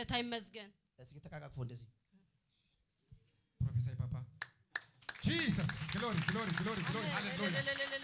ጌታ ይመስገን። እስኪ ተቃቃቅፎ እንደዚህ Prophesy, Papa. Jesus. Glory, glory, glory, glory. Hallelujah.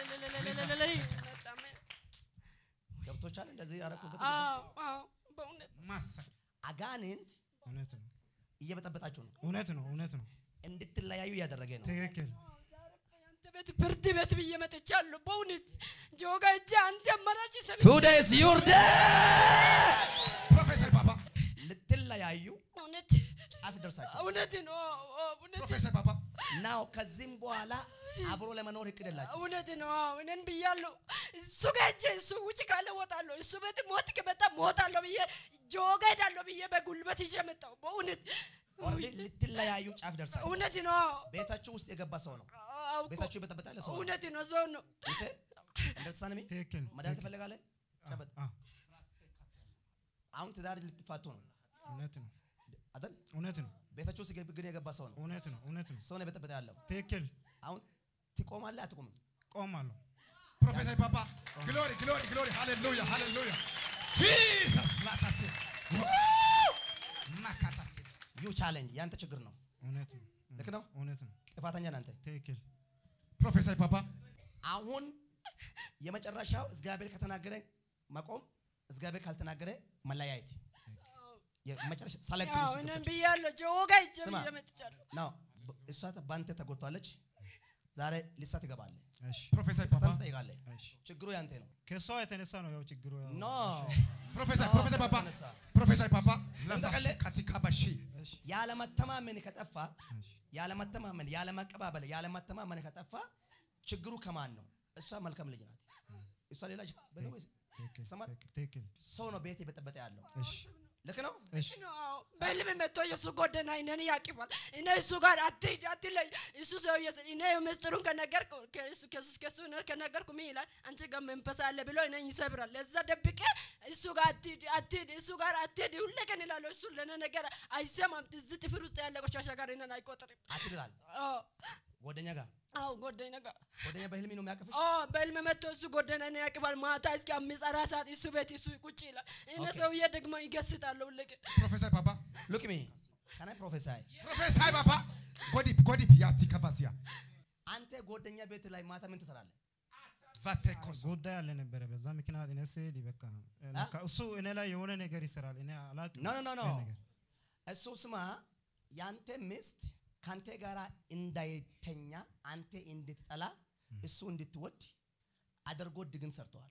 ገብቶቻል። እንደዚህ ያደረኩበት አዎ አዎ በእውነት Massa. አጋንንት እውነት ነው እየበጠበጣችሁ ነው፣ እውነት ነው እውነት ነው እንድትለያዩ እያደረገ ነው። ትክክል አንተ ቤት ፍርድ ቤት ብዬ መጥቻለሁ። በእውነት ጆጋ እጄ አንተ አማራጭ ሰሚ ቱዴስ ዩር ዴይ Prophesy, Papa. ልትለያዩ እውነት ጫፍ ደርሳችሁ እውነት ነው እውነት Prophesy, Papa. ናው። ከዚህም በኋላ አብሮ ለመኖር እቅድ የላችሁ። እውነት ነው። እኔን ብያለሁ። እሱ ጋር ሂጄ እሱ ውጭ ካለ እወጣለሁ፣ እሱ ቤት ሞት ከመጣ ሞታለሁ ብዬ ጆጋ ሄዳለሁ ብዬ በጉልበት ይዤ መጣሁ። በእውነት ኦልሬዲ ልትለያዩ ጫፍ ደርሳችሁ። እውነት ነው። ቤታችሁ ውስጥ የገባ ሰው ነው። አዎ እኮ ቤታችሁ የበጠበጣለ ሰው ነው። እውነት ነው። ሰው ነው። ይሴ እንደርሳንሚ ትክክል መድኃኒት ትፈልጋለህ? ጨበጥ። አዎ፣ አሁን ትዳር ልትፋቱ ነው እውነት ነው አይደል? እውነት ነው ቤታችሁ ውስጥ ግን የገባ ሰው ነው። እውነት ነው እውነት ነው ሰው ነው የበጠበጠ ያለው። ትክክል አሁን ትቆማለህ አትቆምም? ቆማለሁ Prophesy, Papa. Glory, glory, glory. Hallelujah, hallelujah. Jesus. Latase. Woo! Makatase. ዩ ቻሌንጅ ያንተ ችግር ነው። እውነት ነው ልክ ነው። እውነት ነው ጥፋተኛ ነህ አንተ። ትክክል Prophesy, Papa. አሁን የመጨረሻው እግዚአብሔር ከተናገረ መቆም፣ እግዚአብሔር ካልተናገረ መለያየት። የመጨረሻ ሰለክት አዎ ውስጥ እኔን ገብተህ- ብያለሁ። ጆጋ ሂጄ ስማ። ብዬ መጥቻለሁ። ናው እሷ በአንተ ተጎድቷለች። ዛሬ ልሳ ትገባለህ፣ እሺ Prophesy, በጣም Papa. ትጠይቃለህ። እሺ ችግሩ ያንተ ነው። ከሷ የተነሳ ነው ያው ችግሩ ያው ኖ Prophesy, No, prophesy, Papa. ተነሳ። Prophesy, Papa. እንጠቀልህ። Latase. Katikabashi. እሺ ያለመተማመን ከጠፋ እሺ ያለመተማመን ያለመቀባበል ያለመተማመን ከጠፋ ችግሩ ከማን ነው? እሷ መልካም ልጅ ናት። እሷ ሌላ በዚህ ወይስ ትክክል ይሰማል? ትክክል ትክክል ሰው ነው ቤት የበጠበጠ ያለው እሺ ልክ ነው። እሺ አዎ፣ በህልም መጥቶ የእሱ ጎደና እኔን ያቅፋል። እኔ እሱ ጋር አትሂድ አትለይ። እሱ ሰውዬ እኔ ምስጢሩን ከነገርኩ ከእሱ ከእሱ ከእሱ እኔ ከነገርኩ ምን ይላል? አንቺ ጋር መንፈስ አለ ብሎ እኔን ይሰብራል። ለዛ ደብቄ እሱ ጋር አትሂድ አትሂድ እሱ ጋር አትሂድ ሁሌ ቀን እላለሁ። እሱ ለእኔ ነገር አይሰማም። እዚህ ጥፍር ውስጥ ያለ ቆሻሻ ጋር እኔን አይቆጥርም። አትልላል አዎ ጓደኛ ጋር አዎ ጎደኛ ጋር ጓደኛ በህልሜ ነው የሚያቅፍሽ። አዎ በህልም መጥቶ እሱ ጎደና እኔን ያቅፋል። ማታ እስከ አምስት አራት ሰዓት እሱ ቤት እሱ ቁጭ ይላል። እኔ ኦኬ። ሰውዬ ደግሞ ይገስጣለሁ ሁሌ ቀን Prophesy, Papa. ሉክ ሚ ካና ፕሮፌሳይ Prophesy, Papa. Godip, godip. Yati kabasia. አንተ ጓደኛ ቤት ላይ ማታ ምን ትሰራለህ? Vatekos. ጉዳይ አለ ነበረ በዛ ምክንያት እኔ ስሄድ በቃ ለካ እሱ እኔ ላይ የሆነ ነገር ይሰራል እኔ አላውቅም ኖ ኖ ኖ ኖ ይሄን ነገር እሱ ስማ፣ ያንተ ሚስት ካንተ ጋር እንዳይተኛ አንተ እንድትጠላ እሱ እንድትወድ አድርጎ ድግን ሰርተዋል።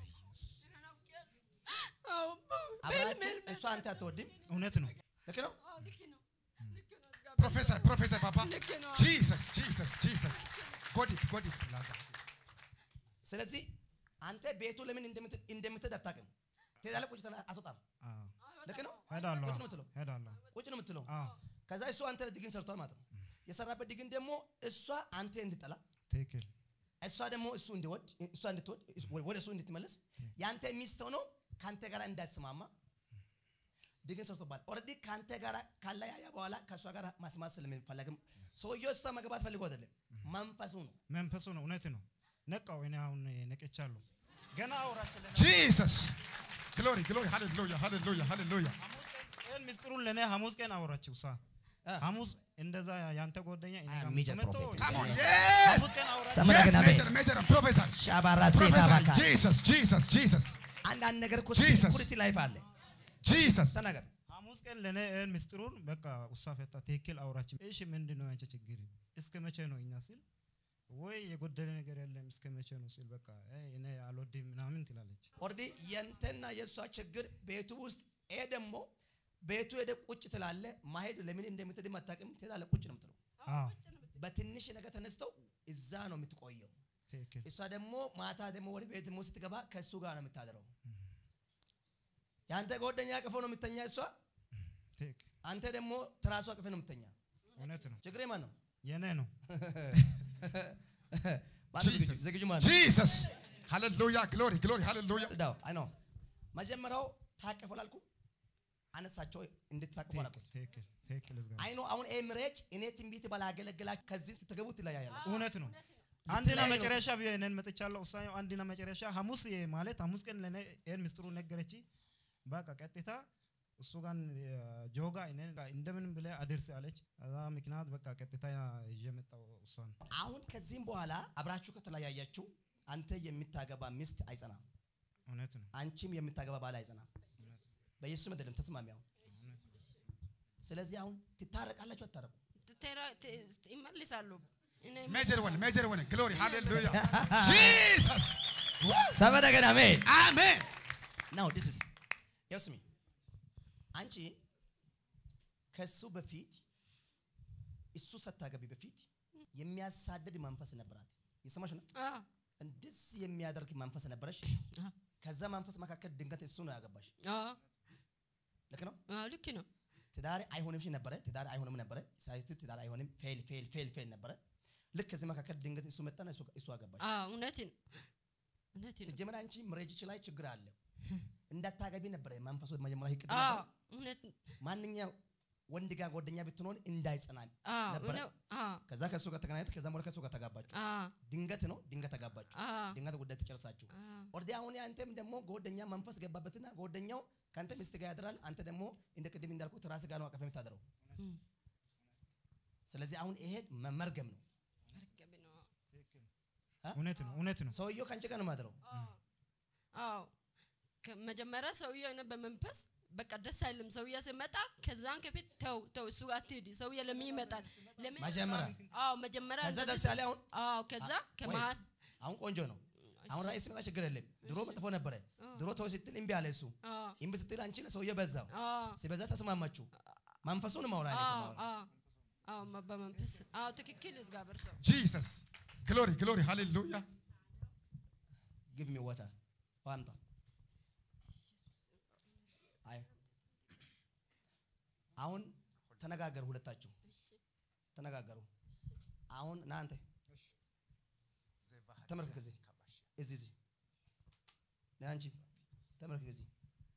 አዎ አብራችሁ እሷ አንተ አትወድም። እውነት ነው ልክ ነው። አዎ ልክ ነው ልክ ነው Prophesy, prophesy, Papa. ልክ ነው Jesus, Jesus, Jesus. Godip, godip. Lata. ስለዚህ አንተ ቤቱ ለምን እንደምት- እንደምትሄድ አታውቅም። ትሄዳለህ፣ ቁጭ ትላለህ፣ አትወጣም። አዎ ልክ ነው። ሄዳለሁ ቁጭ ነው የምትለው። ሄዳለሁ ቁጭ ነው የምትለው። አዎ ከዛ እሱ አንተ ድግን ሰርቷል ማለት ነው። የሰራበት ድግን ደግሞ እሷ አንተ እንድጠላ ትክክል እሷ ደግሞ እሱ እንዲወድ እሷ እንድትወድ ወደ እሱ እንድትመለስ ያንተ ሚስት ሆኖ ከአንተ ጋር እንዳትስማማ ድግን ሰርቶባል። ኦልሬዲ ከአንተ ጋር ካለያያ በኋላ ከእሷ ጋር ማስማት ስለሚፈለግም ሰውየው እሷ መግባት ፈልጎ አይደለም መንፈሱ ነው። መንፈሱ ነው እውነት ነው ነቃው እኔ አሁን ነቅቻለሁ ገና አውራችን Jesus. Glory, glory. Hallelujah, hallelujah, hallelujah. ይህን ምስጢሩን ለእኔ ሐሙስ ቀን አወራችው ሳ አ። ሐሙስ እንደዛ ያንተ ጓደኛ እኔ አይ፣ ጋር ሚጀር መጥቶ ፕሮፌት። Come on. ሐሙስ Yes. ቀን አወራች ሰመረ Yes, ገና major, major. Prophesy. ሻባራ ሴታ Prophesy. ባካ Jesus, Jesus, Jesus. አንዳንድ ነገር እኮ Jesus. ሲኩሪቲ ላይፍ አለ። Jesus. ተናገር። ሐሙስ ቀን ለእኔ ይህን ምስጢሩን በቃ ውሳ ፈታ ትክክል አውራች እሺ ምንድን ነው ያንቺ ችግር እስከ መቼ ነው እኛ ሲል ወይ የጎደለ ነገር የለም እስከ መቼ ነው ሲል በቃ አይ እኔ አልወድም ምናምን ትላለች ኦልሬዲ የንተና የእሷ ችግር ቤቱ ውስጥ ይሄ ደግሞ ቤቱ ሄደ ቁጭ ትላለ። ማሄድ ለምን እንደምትድም አታውቅም። ትላለ ቁጭ ነው የምትለው። አዎ በትንሽ ነገር ተነስተው እዛ ነው የምትቆየው። ትክክል እሷ ደግሞ ማታ ደግሞ ወደ ቤት ደግሞ ስትገባ ከእሱ ጋር ነው የምታድረው። የአንተ ጓደኛ አቅፎ ነው የምተኛ እሷ፣ ትክክል አንተ ደግሞ ትራሷ አቅፍ ነው የምተኛ። እውነት ነው ችግሬ ማን ነው? የኔ ነው ማነው ዝግጁ? Jesus. ዝግጁ ማን ነው? Jesus. Hallelujah. Glory, glory. Hallelujah. ጽዳው አይ ነው መጀመሪያው ታቀፉ ላልኩ አነሳቸው እንድትታቀፉ አላልኩ። ትክክል ትክክል እዝጋ አይ ነው አሁን ይሄ ምሬጅ እኔ ትንቢት ባላገለግላችሁ ከዚህ ስትገቡ ትለያያላችሁ። እውነት ነው አንድና የተለያዩ ነው። መጨረሻ ብዬ እኔን መጥቻለሁ ውሳኔው አንድና መጨረሻ ሐሙስ የ- ማለት ሐሙስ ቀን ለእኔ ይህን ምስጢሩ ነገረች በቃ ቀጥታ እሱ ጋር ጆጋ እኔን ጋር እንደምንም ብለህ አድርስ አለች። ከዛ ምክንያት በቃ ቀጥታ ይዤ መጣሁ እሷን። አሁን ከዚህም በኋላ አብራችሁ ከተለያያችሁ አንተ የምታገባ ሚስት አይጸናም፣ እውነት ነው። አንቺም የምታገባ ባል አይጸናም። በኢየሱስ መደለም ተስማሚ። አሁን ስለዚህ አሁን ትታረቃላችሁ አታረቁ? ትቴራ- ት- ይመልሳሉ እኔ Major one, major one. Glory, hallelujah. Jesus. ሰበደገን አሜን Amen. ናው ዲስ ኢዝ ያው ስሚ አንቺ ከሱ በፊት እሱ ሳታገቢ በፊት የሚያሳድድ መንፈስ ነበራት። ይሰማሽ ነው? አ እንደዚህ የሚያደርግ መንፈስ ነበረሽ። አ ከዛ መንፈስ መካከል ድንገት እሱ ነው ያገባሽ። አ ልክ ነው። አ ልክ ነው ትዳር አይሆንም ሺ ነበረ። ትዳር አይሆንም ነበረ። ሳይት ትዳር አይሆንም ፌል ፌል ፌል ፌል ነበረ። ልክ ከዚህ መካከል ድንገት እሱ መጣና እሱ እሱ አገባሽ። አ እውነት ነው እውነት ነው ሲጀመር አንቺ ምሬጅች ላይ ችግር አለ። እንዳታገቢ ነበረ መንፈሱ መጀመሪያ ይቅድ አ ነበር። እውነት ማንኛው ወንድ ጋር ጓደኛ ብትሆን እንዳይጸና አ ነበረ። እውነት አ ከዛ ከሱ ጋር ተገናኘት። ከዛ በኋላ ከሱ ጋር ተጋባችሁ። አ ድንገት ነው ድንገት ተጋባችሁ። አ ድንገት ጉዳይ ተጨርሳችሁ አ ኦርዲ አሁን አንተም ደግሞ ጓደኛ መንፈስ ገባበትና ጓደኛው ከአንተ ሚስት ጋር ያድራል። አንተ ደግሞ እንደ ቅድም እንዳልኩት ራስ ጋር ነው አቀፍ የምታድረው። እም፣ ስለዚህ አሁን ይሄ መመርገም ነው። መርገም ነው እውነት ነው። እውነት ነው። ሰውየው ከአንቺ ጋር ነው ማድረው። አዎ ከመጀመሪያ ሰውዬው እኔ በመንፈስ በቃ ደስ አይልም። ሰውዬ ሲመጣ ከዛን ከፊት ተው ተው እሱ ጋር አትሄድ። ሰውዬ ለምን ይመጣል? ለምን መጀመሪያ አዎ መጀመሪያ ከዛ እንደዚህ ደስ ያለ አሁን አዎ ከዛ ከመሀል አሁን ቆንጆ ነው። አሁን ራእይ ሲመጣ ችግር የለም። ድሮ መጥፎ ነበረ። ድሮ ተው ስትል እምቢ አለ እሱ። አዎ እምቢ ስትል አንቺ ሰውዬ በዛው አዎ ሲበዛ ተስማማችሁ። መንፈሱን ማውራ አዎ አዎ አዎ መ- በመንፈስ አዎ ትክክል እግዚአብሔር ሰው Jesus. Glory, glory, hallelujah. ጊቭ ሚ ዋተር አምጣ። አይ አሁን ተነጋገሩ፣ ሁለታችሁ ተነጋገሩ። አሁን ና አንተ ተመልከክ፣ እዚህ እዚህ እዚህ ና አንቺ ተመልከክ እዚህ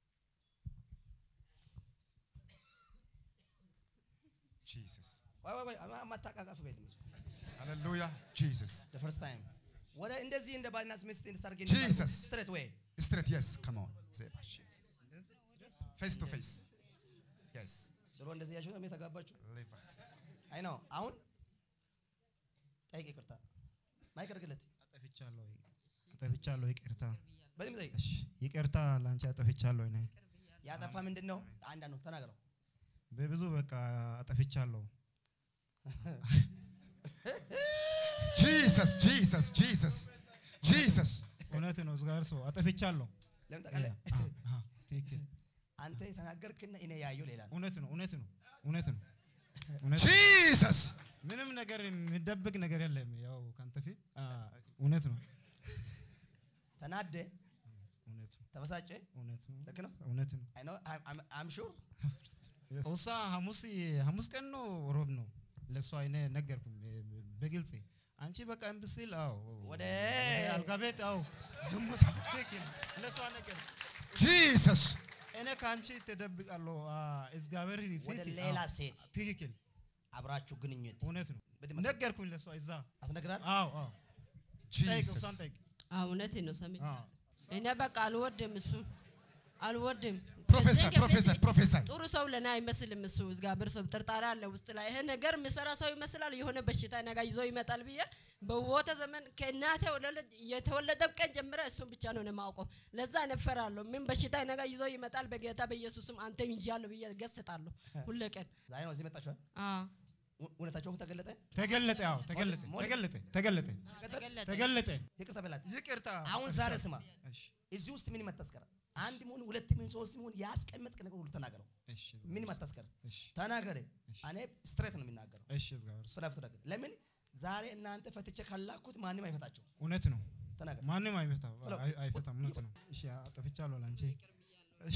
Jesus. ቆይ ቆይ ቆይ አማታቃቀፍ ቤት Hallelujah. Jesus. the first time ወደ እንደዚህ እንደ ባልና ሚስት እንድታርግ Jesus. ስትሬት ወይ Straight, yes. Come on. Zebash. Face to face. Yes. ድሮ እንደዚህ ያችሁ ነው የተጋባችሁ Leave us. አይ ነው አሁን ጠይቅ ይቅርታ ማይክ አድርግለት አጠፍቻለሁ፣ አጠፍቻለሁ። ይቅርታ፣ በዚህ ጠይቅ እሺ፣ ይቅርታ ላንቺ አጠፍቻለሁ። እኔ ያጠፋ ምንድን ነው አንዳንዱ ተናገረው በብዙ በቃ አጠፍቻለሁ። Jesus, Jesus, Jesus. Jesus. እውነት ነው። እግዚአብሔር ሰው አጠፍቻለሁ። ለምን ያ፣ ታውቃለህ አ፣ አ፣ ትክክል። አንተ የተናገርክና እኔ ያየው ሌላ ነው እውነት ነው። እውነት ነው። እውነት ነው። እውነት ነው። Jesus. ምንም ነገር የሚደብቅ ነገር የለም። ያው ካንተ ፊት አ፣ እውነት ነው። ተናደ እውነት ነው። ተበሳጨ እውነት ነው። ልክ ነው እውነት ነው። አይ ነው አም ሹር ውሳ ሐሙስ ሐሙስ ቀን ነው ሮብ ነው ለእሷ እኔ ነገርኩኝ በግልጽ አንቺ በቃ እምቢ ሲል አዎ ወደ አልጋ ቤት አዎ ዝሙት ትክክል ለእሷ ነገር Jesus. እኔ ከአንቺ ተደብቃለሁ አ፣ እግዚአብሔር ፊት ወደ አዎ፣ ሌላ ሴት ትክክል አብራችሁ ግንኙነት እውነት ነው በዚህ መሰረት ነገርኩኝ ለእሷ እዛ አስነግራል አዎ አዎ ጠይቅ እሷን Jesus. ጠይቅ አዎ እውነት ነው ሰምቼ አዎ እኔ በቃ አልወድም እሱ አልወድም Professor, ከዚህ ከፊት professor, professor. ጥሩ ሰው ለእኔ አይመስልም እሱ እግዚአብሔር ሰው ጥርጣሬ አለ ውስጥ ላይ ይሄ ነገር የሚሰራ ሰው ይመስላል የሆነ በሽታ ነገ ይዞ ይመጣል ብዬ በቦተ ዘመን ከእናቴ ወለደ- የተወለደም ቀን ጀምረ እሱን ብቻ ነው እኔ የማውቀው ለዛ እነፈራለሁ ምን በሽታ ነገ ይዞ ይመጣል በጌታ በኢየሱስም አንተም ይዣለሁ ብዬ ገስጣለሁ ሁሌ ቀን ዛሬ ነው እዚህ መጣችኋል አዎ እውነታቸው ተገለጠ ተገለጠ አዎ ተገለጠ ሞዴ- ተገለጠ ተገለጠ ተገለጠ ተገለጠ ይቅርታ በላት ይቅርታ አሁን ዛሬ ስማ እሺ እዚህ ውስጥ ምንም አታስቀር አንድ ሚሆን ሁለት ሚሆን ሶስት ሚሆን ያስቀመጥክ ነገር ሁሉ ተናገረው እሺ ምንም አታስቀር እሺ ተናገረ እኔ ስትሬት ነው የሚናገረው እሺ እግዚአብሔር ሰው ፍላፍት ነገር ለምን ዛሬ እናንተ ፈትቼ ካላኩት ማንም አይፈታቸው እውነት ነው ተናገር ማንም አይፈታም ቶሎ፣ አይ- አይፈታም እውነት ነው እሺ አጠፍቻለሁ ላንቺ እሺ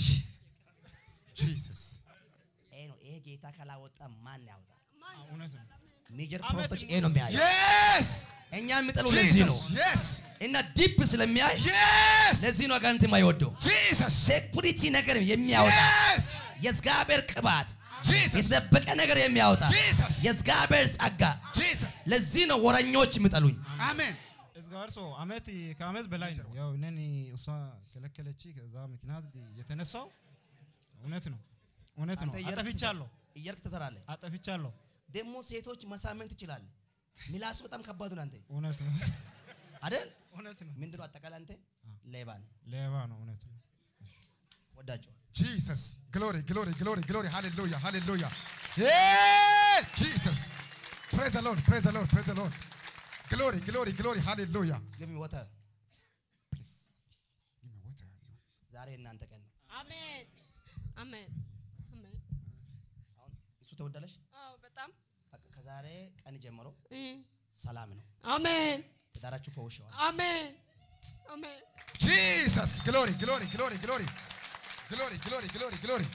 Jesus. ይሄ ነው ይሄ ጌታ ካላወጣ ማን ያወጣ እውነት ነው ሜጀር አመት ፕሮፌቶች ነው። ይሄ ነው የሚያየው Yes. እኛ የሚጠሉ ለዚህ ነው Jesus. Yes. እና ዲፕ ስለሚያይ Yes. ለዚህ ነው አጋንንት የማይወደው Jesus. ሴኩሪቲ ነገር የሚያወጣ Yes. የእግዚአብሔር ቅባት Jesus. የተደበቀ ነገር የሚያወጣ Jesus. የእግዚአብሔር ጸጋ Jesus. ለዚህ ነው ወረኞች የሚጠሉኝ Amen. እግዚአብሔር ሰው አመት ከአመት በላይ ነው ያው እኔን እሷ ከለከለች ከዛ ምክንያት የተነሳው እውነት ነው እውነት ነው አንተ እየሄድክ አጠፍቻለሁ ትሰራ- እየሄድክ ትሰራለህ። አጠፍቻለሁ ደግሞ ሴቶች መሳመን ትችላለህ። ሚላሱ በጣም ከባዱ ነው አንተ እውነት ነው አይደል? እውነት ነው ምንድነው አጠቃላይ አንተ ሌባ ነው። ሌባ ነው እውነት ነው ወዳቸዋል። Jesus. Glory, glory, glory, glory. Hallelujah, hallelujah. Yeah, Jesus. Praise the Lord, praise the Lord, praise the Lord. Glory, glory, glory. Hallelujah. ግቢ ወተር Please. Give me water. ዛሬ እናንተ ቀን ነው። አሜን አሜን አሜን አሁን እሱ ተወዳለሽ። አዎ በጣም በቃ ከዛሬ ቀን ጀምሮ እ፣ ሰላም ነው። አሜን ትዳራችሁ ፈውሸዋል። አሜን አሜን Jesus. Glory, glory, glory, glory. Glory, glory, glory, glory.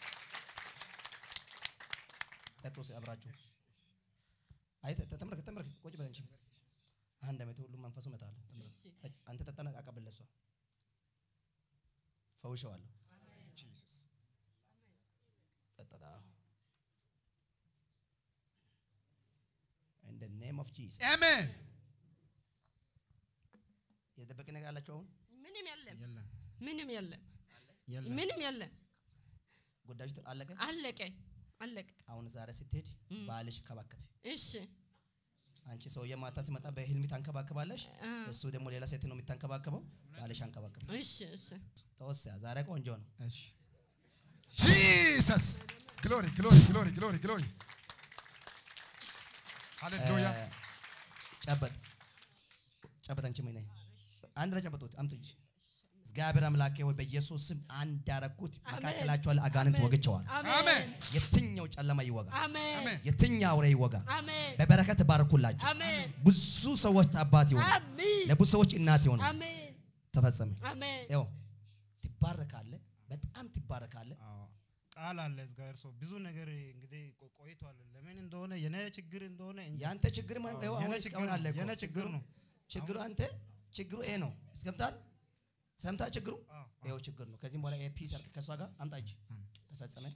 ጠጡ እስኪ አብራችሁ። አይ ተ- ተ- ተመልከት ተመልከት፣ ቁጭ በል እንጂ አንድ ዓመት ሁሉ መንፈሱ መጣለ። አንተ ጠጣና አቀብል ለሷ ፈውሸዋለሁ። Jesus. ጠጣታ in the name of Jesus Amen. የተደበቀ ነገር አላችሁ አሁን ምንም የለም የለም ምንም የለም የለም ምንም የለም ጉዳዮች አለቀ። አለቀ አለቀ አሁን ዛሬ ስትሄድ ባልሽ ከባከብ እሺ አንቺ ሰውዬ ማታ ሲመጣ በህልም ታንከባክባለሽ። አ። እሱ ደግሞ ሌላ ሴት ነው የምታንከባክበው። ባልሽ አንከባክብ። እሺ እሺ ተወሰያ ዛሬ ቆንጆ ነው። እሺ Jesus. Glory, glory, glory, glory, glory. Hallelujah. እ፣ ጨበጥ ጨበጥ አንቺ ምን ነኝ አንድ ላይ ጨበጡት አምጡ እንጂ እግዚአብሔር አምላኬ ወይ በኢየሱስ ስም አንድ ያረኩት መካከላቸው ያለ አጋንንት ወግቸዋል። Amen. የትኛው ጨለማ ይወጋ፣ አሜን Amen. የትኛው አውሬ ይወጋ። አሜን በበረከት ባርኩላቸው። አሜን ብዙ ሰዎች አባት ይሆኑ፣ አሜን ለብዙ ሰዎች እናት ይሆኑ። አሜን ተፈጸመ። አሜን ያው ትባረካለህ፣ በጣም ትባረካለህ። አዎ ቃል አለ እግዚአብሔር ሰው ብዙ ነገር እንግዲህ ቆ- ቆይቷል ለምን እንደሆነ የኔ ችግር እንደሆነ እንጂ ያንተ ችግር ማ- ይኸው የኔ አሁን ችግር እስካሁን ነው፣ አለ እኮ። የኔ ችግር ነው። ችግሩ አንተ ችግሩ ይሄ ነው። እስገብታል ሰምታ ችግሩ አዎ፣ ይኸው ችግር ነው። ከዚህም በኋላ ኤፒ ሰርክ ከእሷ ጋር አምጣ እጅ ተፈጸመ።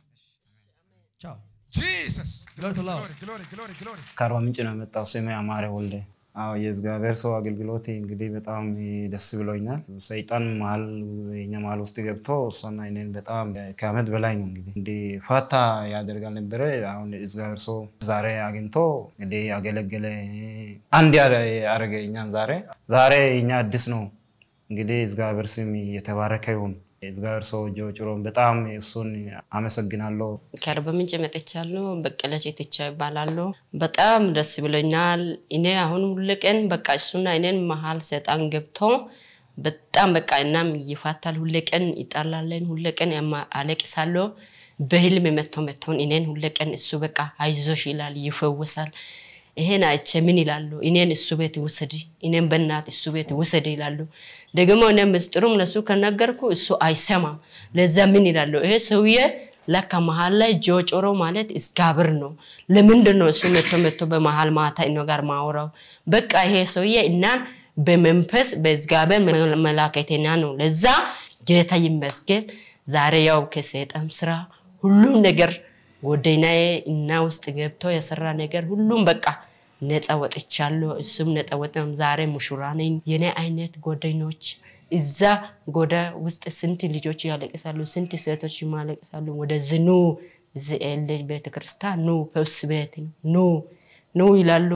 ቻው Jesus. Glory to Lord. Glory, glory, glory, glory. ከአርባ ምንጭ ነው የመጣው። ስሜ አማረ ወልደ። አዎ የእግዚአብሔር ሰው አገልግሎት እንግዲህ በጣም ደስ ብሎኛል። ሰይጣን መሀል የኛ መሀል ውስጥ ገብቶ እሷና እኔን በጣም ከአመት በላይ ነው እንግዲህ እንዲህ ፋታ ያደርጋል ነበረ። አሁን እግዚአብሔር ሰው ዛሬ አግኝቶ እንግዲህ አገለገለ። አንድ ያደረገ እኛን ዛሬ ዛሬ እኛ አዲስ ነው እንግዲህ እግዚአብሔር ስም የተባረከ ይሁን። እግዚአብሔር ሰው ጆጭሮን በጣም እሱን አመሰግናለሁ። ከአርባ ምንጭ መጥቻለሁ። በቀለች ኢትቻ ይባላለሁ። በጣም ደስ ብሎኛል። እኔ አሁን ሁል ቀን በቃ እሱና እኔን መሀል ሰይጣን ገብቶ በጣም በቃ እናም ይፋታል። ሁል ቀን ይጣላለን። ሁል ቀን ያማ- አለቅሳለሁ። በህልም መጥቶ መጥቶን እኔን ሁል ቀን እሱ በቃ አይዞሽ ይላል፣ ይፈወሳል። ይሄን አይቼ ምን ይላሉ? እኔን እሱ ቤት ውሰድ፣ እኔን በእናት እሱ ቤት ውሰድ ይላሉ። ደግሞ እኔ ምስጢሩም ለሱ ከነገርኩ እሱ አይሰማም። ለዛ ምን ይላሉ? ይሄ ሰውዬ ለካ መሀል ላይ ጆጮሮ ማለት እግዚአብሔር ነው። ለምንድን ነው እሱ መቶ መቶ በመሀል ማታ እኖ ጋር ማውራው? በቃ ይሄ ሰውዬ እናን በመንፈስ በእግዚአብሔር መላከተኛ ነው። ለዛ ጌታ ይመስገን። ዛሬ ያው ከሰይጣን ስራ ሁሉም ነገር ጎደናዬ እና ውስጥ ገብቶ የሰራ ነገር ሁሉም በቃ ነፃ ወጥቻለሁ። እሱም ነፃ ወጥም። ዛሬ ሙሽራ ነኝ። የኔ አይነት ጎደኞች እዛ ጎዳ ውስጥ ስንት ልጆች ያለቅሳሉ፣ ስንት ሴቶች ያለቅሳሉ። ወደዚህ ኑ፣ እዚህ ኤል ቤተክርስቲያን ኑ፣ ፈውስ ቤት ኑ ኑ ይላሉ።